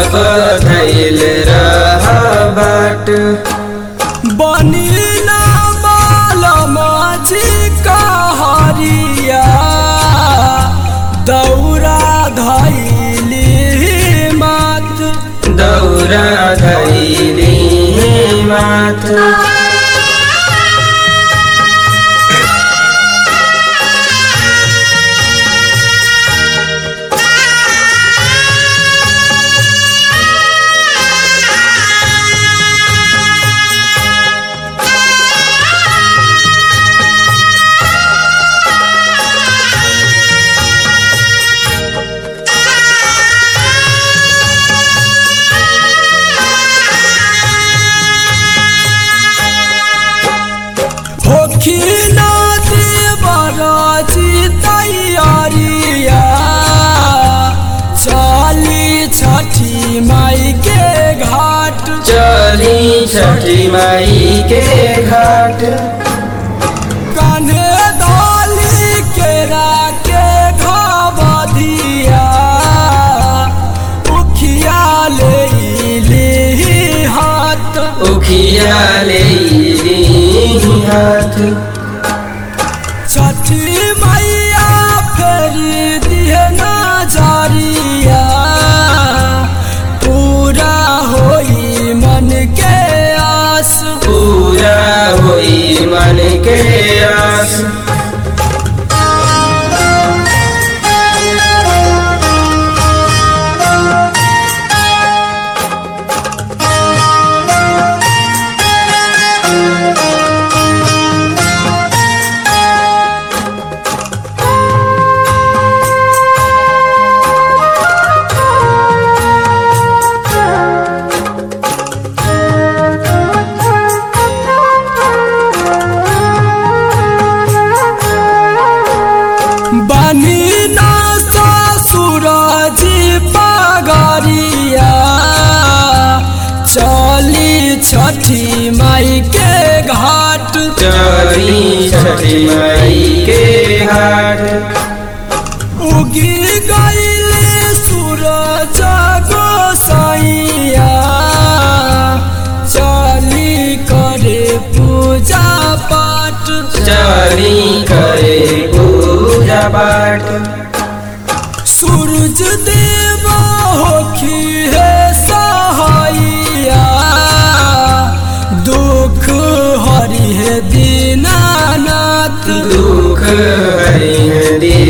धैल रह बाट बनी ना बाल माझी कहरिया दौरा धैली मात दौरा धैली माथ होखी ना देवराजी तैयारिया चली छठी माई के घाट चली छठी माई के घाट कान्हे डाली केरा के घबधिया उखिया ले ली हाथ उखिया ले हाथ छठी मैया फेरी दिए नजरिया पूरा होई मन के आस पूरा होई मन के आस बनी ना सूरज पगरिया चली छठी माई के घाट चली छठी माई के घाट उगी गईले सूरज गोसाइया चली करे पूजा पाठ चली करे पूजा पाठ सूरज देव होखी है सहाइया दुख हरि है दीनानाथ दुख हरि